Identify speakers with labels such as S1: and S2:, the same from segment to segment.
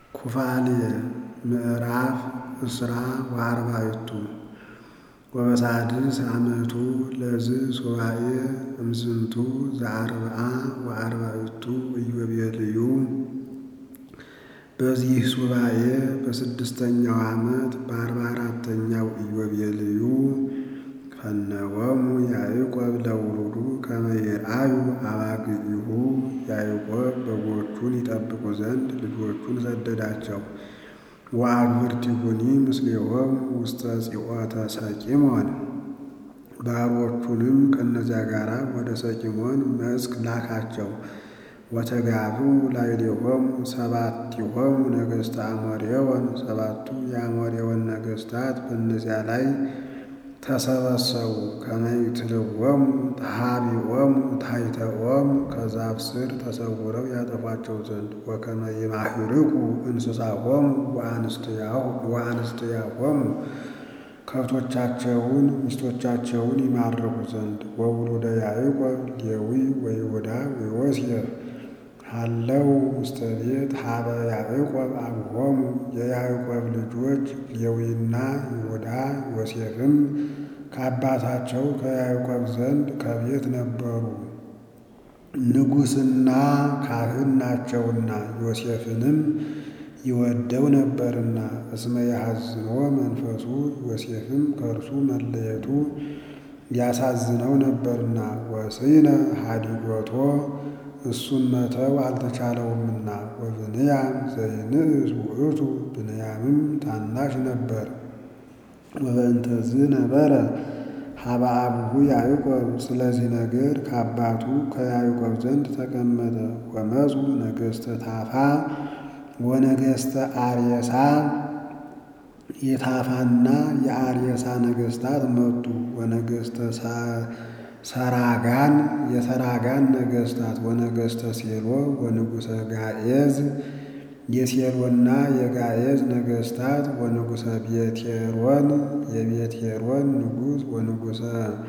S1: ኩፋሌ ምዕራፍ እስራ ወአርባዕቱ ወበሳድስ ዓመቱ ለዝ ሱባኤ እምዝንቱ ዘአርብዓ ወአርባዕቱ ኢዮቤልዩ በዚህ ሱባኤ በስድስተኛው ዓመት በአርባ አራተኛው ኢዮቤልዩ ፈነወሙ ያዕቆብ ለውሉዱ ከመ ይርአዩ አባግዒሁ ያዕቆብ በጎቹን ይጠብቁ ዘንድ ልጆቹን ሰደዳቸው። ወአግብርቲሁኒ ምስሌሆሙ ውስተ ጽኦተ ሰቂሞን ባሮቹንም ከእነዚያ ጋር ወደ ሰቂሞን መስክ ላካቸው። ወተጋብኡ ላዕሌሆሙ ሰባቲሆሙ ነገሥተ አሞሬወን ሰባቱ የአሞሬወን ነገሥታት በእነዚያ ላይ ተሰበሰቡ። ከመ ይትልዎሙ ተሃቢኦሙ ታሕተ ኦም ከዛፍ ስር ተሰውረው ያጠፏቸው ዘንድ ወከመ ይማህርቁ እንስሳሆሙ ወአንስትያሆሙ ከብቶቻቸውን ሚስቶቻቸውን ይማርኩ ዘንድ ወውሉደ ያዕቆብ ሌዊ ወይሁዳ ወዮሴፍ ሃለው ውስተ ቤት ሀበ ያዕቆብ አብሆሙ የያዕቆብ ልጆች ሌዊና ይሁዳ ዮሴፍም ከአባታቸው ከያዕቆብ ዘንድ ከቤት ነበሩ፣ ንጉሥና ካህን ናቸውና ዮሴፍንም ይወደው ነበርና። እስመ ያሐዝኖ መንፈሱ ዮሴፍም ከእርሱ መለየቱ ያሳዝነው ነበርና። ወስይነ ሀዲጎቶ እሱን መተው አልተቻለውምና። ወብንያም ዘይንእስ ውእቱ ብንያምም ታናሽ ነበር። ወበእንተዝ ነበረ ሀበ አቡሁ ያዕቆብ ስለዚህ ነገር ከአባቱ ከያዕቆብ ዘንድ ተቀመጠ። ወመፁ ነገሥተ ታፋ ወነገሥተ አርየሳ የታፋና የአርየሳ ነገሥታት መጡ። ወነገሥተ ሰራጋን የሰራጋን ነገሥታት ወነገሥተ ሴሎ ወንጉሰ ጋኤዝ የሴሎና የጋኤዝ ነገሥታት ወንጉሰ ቤቴሮን የቤቴሮን ንጉሥ ወንጉሰ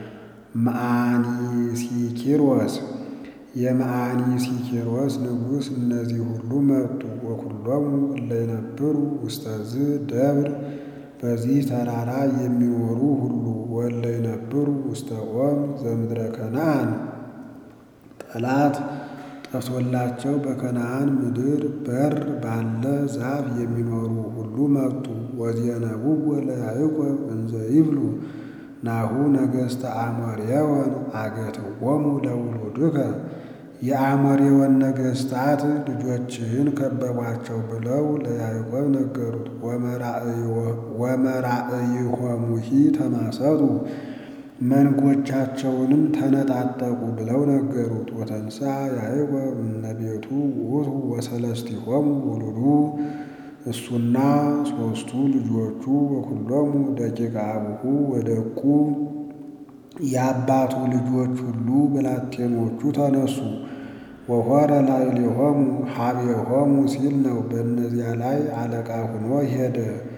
S1: መዓኒሲኪሮስ የመዓኒሲኪሮስ ንጉሥ እነዚህ ሁሉ መጡ። ወኩሎሙ እለ ይነብሩ ውስጠዝ ደብር በዚህ ተራራ የሚኖሩ ሁሉ ወለ ይነብሩ ውስተ ኦም ዘምድረ ከነዓን ጠላት ጠፍቶላቸው በከነዓን ምድር በር ባለ ዛፍ የሚኖሩ ሁሉ መጡ። ወዜነብዎ ለያዕቆብ እንዘ ይብሉ ናሁ ነገሥተ አሞሬወን አገትዎሙ ለውሉድከ የአሞሬወን ነገሥታት ልጆችህን ከበቧቸው ብለው ለያዕቆብ ነገሩት። ወመራእይሆሙሂ ተማሰጡ መንጎቻቸውንም ተነጣጠቁ ብለው ነገሩት። ወተንሳ ያዕቆብ እምነቤቱ ውእቱ ወሰለስቲሆሙ ውሉዱ እሱና ሦስቱ ልጆቹ ወኩሎሙ ደቂቀ አቡሁ ወደቁ የአባቱ ልጆች ሁሉ ብላቴኖቹ ተነሱ። ወሖረ ላዕሌሆሙ ሀቤሆሙ ሲል ነው። በእነዚያ ላይ አለቃ ሆኖ ሄደ።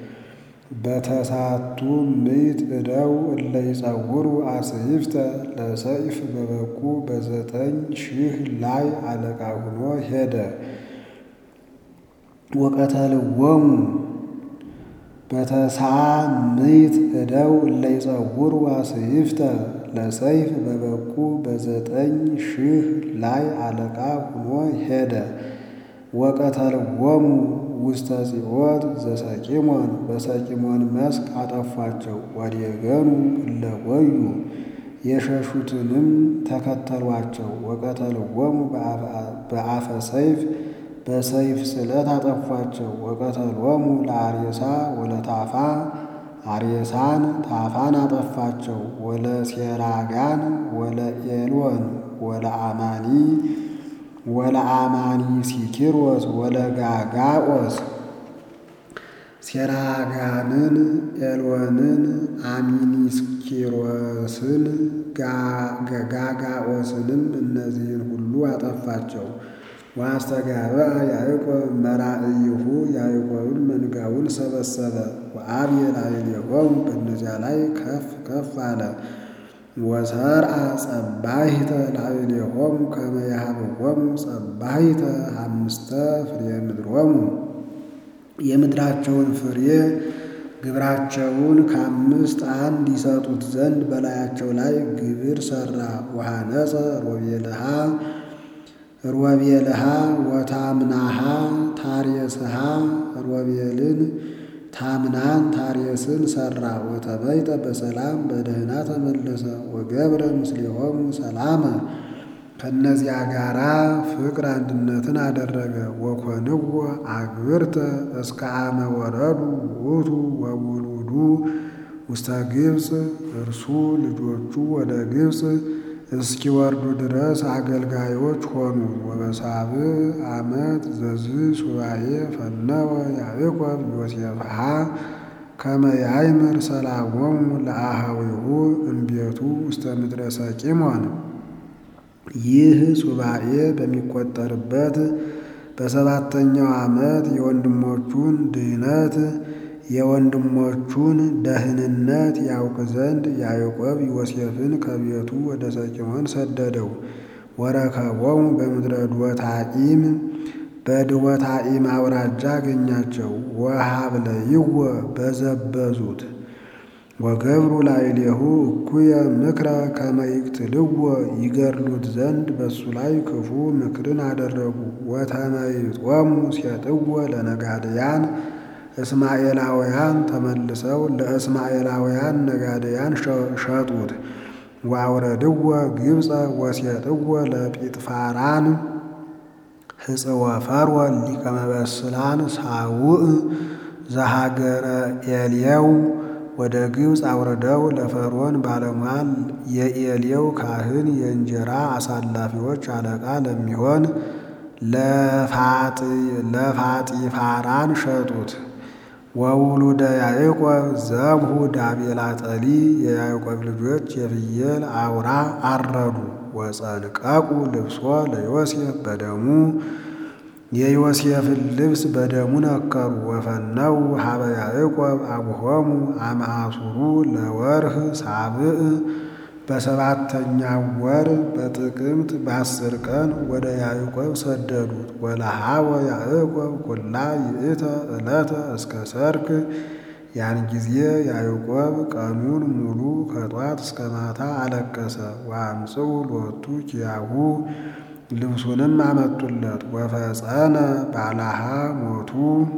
S1: በተሳቱ ምዕት እደው እለ ይጸውሩ አስይፍተ ለሰይፍ በበቁ በዘጠኝ ሺህ ላይ አለቃ ሆኖ ሄደ። ወቀተልዎሙ በተሳ ምዕት እደው እለ ይጸውሩ አስይፍተ ለሰይፍ በበቁ በዘጠኝ ሺህ ላይ አለቃ ሆኖ ሄደ። ወቀተልዎሙ ውስተ ጽኦት ዘሰቂሞን በሰቂሞን መስክ አጠፏቸው። ወዴገኑ እለ ጐዩ የሸሹትንም ተከተሏቸው። ወቀተልዎሙ በአፈ ሰይፍ በሰይፍ ስለት አጠፏቸው። ወቀተሎሙ ለአርየሳ ወለታፋ አርየሳን ታፋን አጠፋቸው። ወለሴራጋን ወለኤሎን ወለአማኒ ወለአማኒ ሲኪሮስ ወለጋጋኦስ ሴራጋንን፣ ኤሎንን፣ አሚኒስኪሮስን፣ ጋጋኦስንም እነዚህን ሁሉ አጠፋቸው። ወአስተጋብአ ያዕቆብ መራእይሁ ያዕቆብን መንጋውን ሰበሰበ። ወአብየ ላዕሌሆሙ በእነዚያ ላይ ከፍ ከፍ አለ። ወሰርአ ጸባሂተ ላዕሌሆሙ ከመ ያሃብዎሙ ጸባሂተ አምስተ ፍሬ ምድሮሙ የምድራቸውን ፍሬ ግብራቸውን ከአምስት አንድ ይሰጡት ዘንድ በላያቸው ላይ ግብር ሠራ። ወሐነጸ ሮቤልሃ ሮቤልሃ ወታምናሃ ታሬስሃ ሮቤልን ታምናን ታሬስን ሠራ። ወተበይጠ በሰላም በደህና ተመለሰ። ወገብረ ምስሌሆሙ ሰላመ ከእነዚያ ጋራ ፍቅር አንድነትን አደረገ። ወኮንዎ አግብርተ እስከ አመ ወረዱ ውእቱ ወውሉዱ ውስተ ግብፅ እርሱ ልጆቹ ወደ ግብፅ እስኪወርዱ ድረስ አገልጋዮች ሆኑ። ወበሳብዕ ዓመት ዘዝ ሱባኤ ፈነወ ያዕቆብ ዮሴፍሃ ከመ ያእምር ሰላሞሙ ለአሃዊሁ እምቤቱ ውስተ ምድረ ሰቂሞን። ይህ ሱባኤ በሚቆጠርበት በሰባተኛው ዓመት የወንድሞቹን ድህነት የወንድሞቹን ደህንነት ያውቅ ዘንድ ያዕቆብ ዮሴፍን ከቤቱ ወደ ሰቂሞን ሰደደው። ወረከቦሙ በምድረ ዶታኢም በድወታኢም አውራጃ አገኛቸው። ወሀብለይዎ በዘበዙት ወገብሩ ላዕሌሁ እኩየ ምክረ ከመ ይቅትልዎ ይገድሉት ዘንድ በሱ ላይ ክፉ ምክርን አደረጉ። ወተመይጦሙ ሴጥዎ ለነጋድያን እስማኤላውያን ተመልሰው ለእስማኤላውያን ነጋድያን ሸጡት። ወአውረድዎ ግብፀ ወሴጥዎ ለጲጥፋራን ህፅወ ፈርዖን ሊቀ መበስላን ሳውዕ ዘሀገረ ኤልየው ወደ ግብፅ አውርደው ለፈርዖን ባለሟል የኤልየው ካህን የእንጀራ አሳላፊዎች አለቃ ለሚሆን ለፋጢፋራን ሸጡት። ወውሉደ ያዕቆብ ዘብሁ ዳቤላ ጠሊ የያዕቆብ ልጆች የፍየል አውራ አረዱ። ወጸንቀቁ ልብሶ ለዮሴፍ በደሙ የዮሴፍን ልብስ በደሙ ነከሩ። ወፈነው ሀበ ያዕቆብ አቡሆሙ አመአሱሩ ለወርህ ሳብዕ በሰባተኛው ወር በጥቅምት በአስር ቀን ወደ ያዕቆብ ሰደዱት። ወለሃወ ያዕቆብ ኩላ ይእተ ዕለተ እስከ ሰርክ ያን ጊዜ ያዕቆብ ቀኑን ሙሉ ከጧት እስከ ማታ አለቀሰ። ወአምጽኡ ሎቱ ኪያሁ ልብሱንም አመጡለት። ወፈጸነ ባላሃ ሞቱ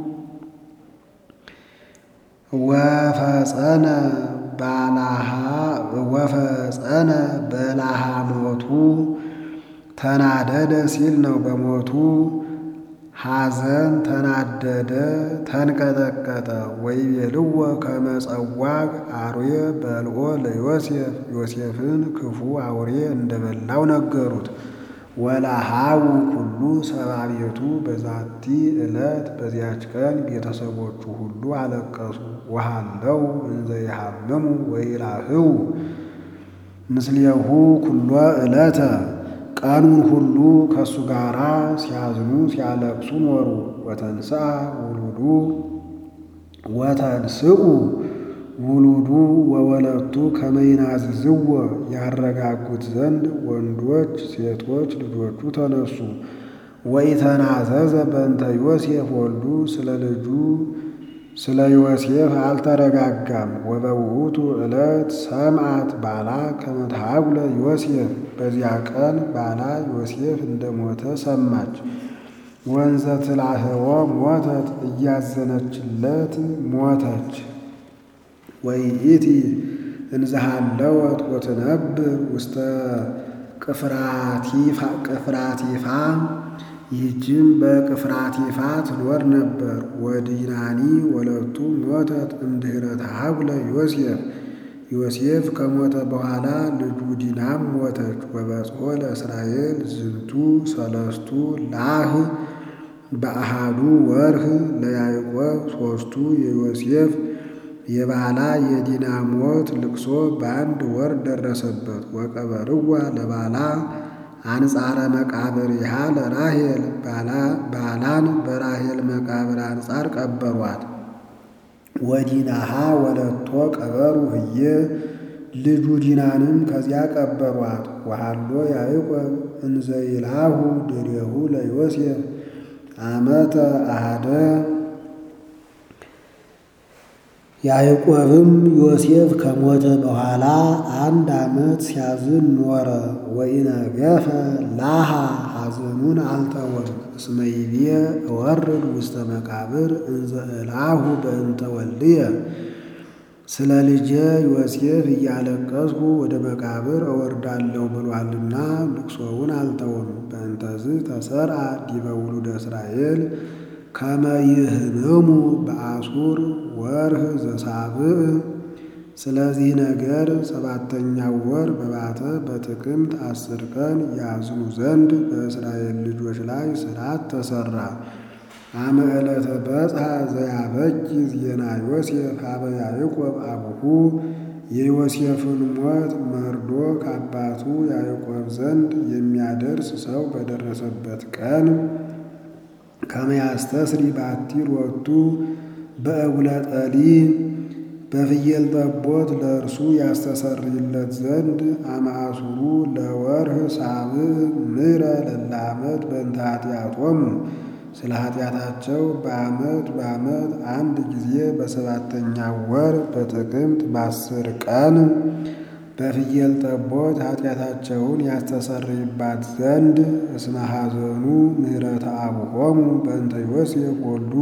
S1: ወፈጸነ ባላሃ ወፈጸነ በላሃ ሞቱ ተናደደ ሲል ነው። በሞቱ ሐዘን ተናደደ፣ ተንቀጠቀጠ። ወይቤልዎ ከመ ጸዋግ አርዌ በልኦ ለዮሴፍ ዮሴፍን ክፉ አውሬ እንደበላው ነገሩት። ወላሃው ኩሉ ሰብአ ቤቱ በዛቲ ዕለት በዚያች ቀን ቤተሰቦቹ ሁሉ አለቀሱ። ወሃለው እንዘ ይሃምሙ ወይላህው ምስሌሁ ኩሎ ዕለተ ቀኑን ሁሉ ከእሱ ጋር ሲያዝኑ ሲያለቅሱ ኖሩ። ወተንስአ ውሉዱ ወተንስኡ ውሉዱ ወወለቱ ከመይናዝዝዎ ያረጋጉት ዘንድ ወንዶች ሴቶች ልጆቹ ተነሱ። ወኢተናዘዘ በእንተ ዮሴፍ ወልዱ ስለ ልጁ ስለ ዮሴፍ አልተረጋጋም። ወበውእቱ ዕለት ሰምዓት ባላ ከመ ተሐጉለ ዮሴፍ በዚያ ቀን ባላ ዮሴፍ እንደሞተ ሰማች። ወንዘ ትላህዎ ሞተት እያዘነችለት ሞተች። ወይእቲ እንዘሃለወት ወትነብር ውስተ ቅፍራቲፋ ይህችም በቅፍራቲፋ ትኖር ነበር። ወዲናኒ ወለቱ ሞተት እምድኅረ ተሐጉለ ዮሴፍ ዮሴፍ ከሞተ በኋላ ልጁ ዲናም ሞተች። ወበጽሖ ለእስራኤል ዝንቱ ሰለስቱ ላህ በአሃዱ ወርህ ለያዕቆብ ሦስቱ የዮሴፍ የባላ የዲና ሞት ልቅሶ በአንድ ወር ደረሰበት። ወቀበርዋ ለባላ አንጻረ መቃብር ይሃ ለራሄል ባላን በራሄል መቃብር አንጻር ቀበሯት። ወዲናሃ ወለቶ ቀበሩ ህዬ ልጁ ዲናንም ከዚያ ቀበሯት። ወሃሎ ያዕቆብ እንዘይልሃሁ ድሬሁ ለዮሴፍ አመተ አሃደ ያዕቆብም ዮሴፍ ከሞተ በኋላ አንድ ዓመት ሲያዝን ኖረ። ወኢነገፈ ላሃ ሐዘኑን አልተወም። እስመ ይቤ እወርድ ውስተ መቃብር እንዘ እልአሁ በእንተ ወልድየ ስለ ልጄ ዮሴፍ እያለቀስኩ ወደ መቃብር እወርዳለሁ ብሏልና ልቅሶውን አልተወም። በእንተዝ ተሰርአ ዲበ ውሉደ እስራኤል ከመ ይህምሙ በአሱር ወርህ ዘሳብዕ። ስለዚህ ነገር ሰባተኛው ወር በባተ በጥቅምት አስር ቀን ያዝኑ ዘንድ በእስራኤል ልጆች ላይ ሥርዓት ተሠራ። አመ ዕለተ በጽሐ ዘያበጅ ዜና ዮሴፍ ሀበ ያዕቆብ አቡሁ የዮሴፍን ሞት መርዶ ከአባቱ ያዕቆብ ዘንድ የሚያደርስ ሰው በደረሰበት ቀን ከመያስተስሪ ባቲ ሎቱ በእጉለ ጠሊ በፍየል ጠቦት ለእርሱ ያስተሰርይለት ዘንድ አማእሱሩ ለወርህ ሳብዕ ምሕረ ለለ ዓመት በእንተ ኃጢአቶሙ ስለ ኃጢአታቸው በዓመት በዓመት አንድ ጊዜ በሰባተኛው ወር በጥቅምት በአስር ቀን በፍየል ጠቦት ኃጢአታቸውን ያስተሰርይባት ዘንድ እስመ ሐዘኑ ምሕረተ አቡሆሙ በእንተ ዮሴፍ ወልዱ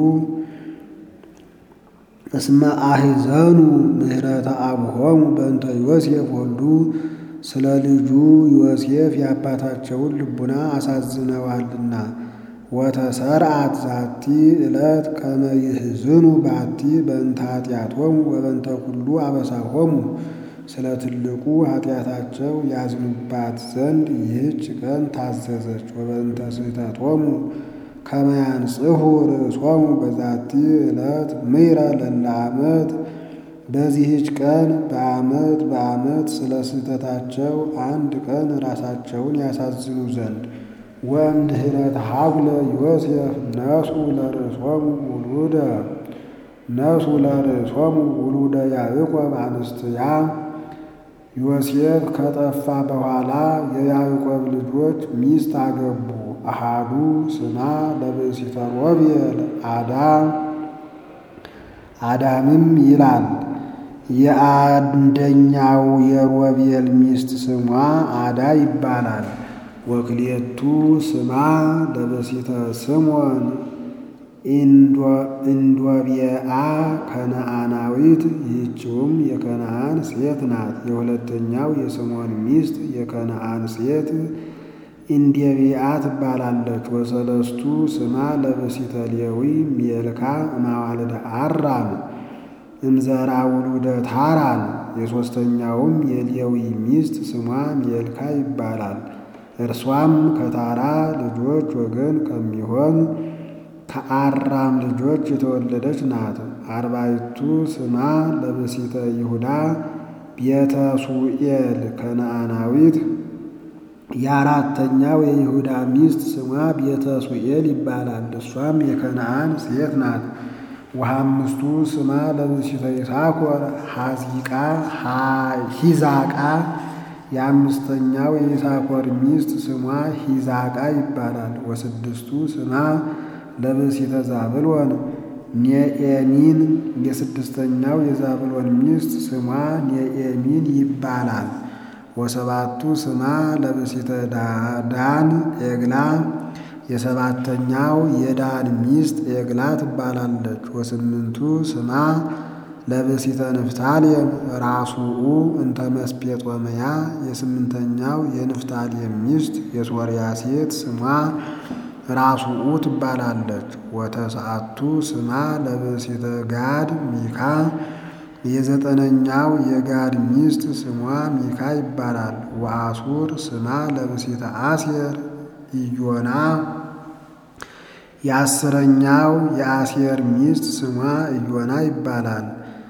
S1: እስመ አሕዘኑ ምሕረተ አቡሆሙ በእንተ ዮሴፍ ወልዱ ስለ ልጁ ዮሴፍ የአባታቸውን ልቡና አሳዝነዋልና። ወተሰርዓት ዛቲ ዕለት ከመ ይሕዝኑ ባቲ በእንተ ኃጢአቶሙ ወበእንተ ኩሉ አበሳሆሙ ስለ ትልቁ ኃጢአታቸው ያዝኑባት ዘንድ ይህች ቀን ታዘዘች። ወበእንተ ስሕተቶሙ ከመ ያንጽሑ ርእሶሙ በዛቲ ዕለት ምሕረ ለለ ዓመት በዚህች ቀን በዓመት በዓመት ስለ ስህተታቸው አንድ ቀን ራሳቸውን ያሳዝኑ ዘንድ ወእምድኅረት ሀጉለ ዮሴፍ ነሱ ለርእሶሙ ውሉደ ነሱ ለርእሶሙ ውሉደ ያዕቆብ አንስትያ ዮሴፍ ከጠፋ በኋላ የያዕቆብ ልጆች ሚስት አገቡ። አሃዱ ስማ ለብእሲተ ሮቤል አዳ አዳምም ይላል። የአንደኛው የሮቤል ሚስት ስሟ አዳ ይባላል። ወክልኤቱ ስማ ለብእሲተ ስሞን ኢንዶብየአ ከነአናዊት ይህችውም የከነአን ሴት ናት። የሁለተኛው የስሞን ሚስት የከነአን ሴት ኢንዴብያ ትባላለች። ወሰለስቱ ስማ ለብእሲተ ሌዊ ሜልካ እማዋልደ አራም እምዘራ ውሉደ ታራን። የሦስተኛውም የሌዊ ሚስት ስሟ ሜልካ ይባላል። እርሷም ከታራ ልጆች ወገን ከሚሆን ከአራም ልጆች የተወለደች ናት። አርባይቱ ስማ ለብእሲተ ይሁዳ ቤተ ሱኤል ከነአናዊት የአራተኛው የይሁዳ ሚስት ስሟ ቤተ ሱኤል ይባላል። እሷም የከነአን ሴት ናት። ወሐምስቱ ስማ ለብእሲተ ይሳኮር ሐዚቃ ሂዛቃ የአምስተኛው የይሳኮር ሚስት ስሟ ሂዛቃ ይባላል። ወስድስቱ ስማ ለብእሲተ ዛብሎን ኔኤሚን የስድስተኛው የዛብሎን ሚስት ስሟ ኔኤሚን ይባላል። ወሰባቱ ስማ ለብእሲተ ዳን ኤግላ የሰባተኛው የዳን ሚስት ኤግላ ትባላለች። ወስምንቱ ስማ ለብእሲተ ንፍታሌም ራሱኡ እንተ መስጴጦምያ የስምንተኛው የንፍታሌም ሚስት የሶርያ ሴት ስሟ ራሱኡ ትባላለች። ወተስዓቱ ስማ ለብእሲተ ጋድ ሚካ የዘጠነኛው የጋድ ሚስት ስሟ ሚካ ይባላል። ወአሱር ስማ ለብእሲተ አሴር ኢዮና የአስረኛው የአሴር ሚስት ስሟ ኢዮና ይባላል።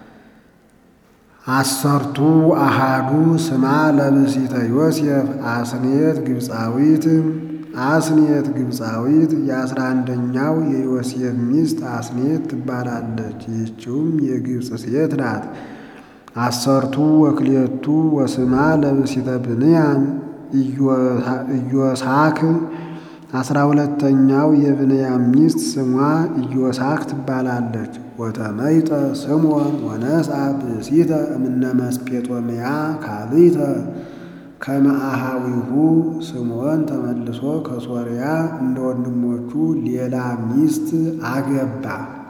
S1: አሰርቱ አሃዱ ስማ ለብእሲተ ዮሴፍ አስኔት ግብፃዊት አስኔት ግብፃዊት የአስራ አንደኛው የዮሴፍ ሚስት አስኔት ትባላለች። ይህችውም የግብፅ ሴት ናት። አሰርቱ ወክሌቱ ወስማ ለብእሲተ ብንያም ኢዮሳክ አስራ ሁለተኛው የብንያም ሚስት ስሟ ኢዮሳክ ትባላለች። ወተመይጠ ስምዖን ወነስአ ብእሲተ እምነ መስጴጦምያ ካልእተ ከመአሃዊሁ ስምዖን ተመልሶ ከሶርያ እንደ ወንድሞቹ ሌላ ሚስት አገባ።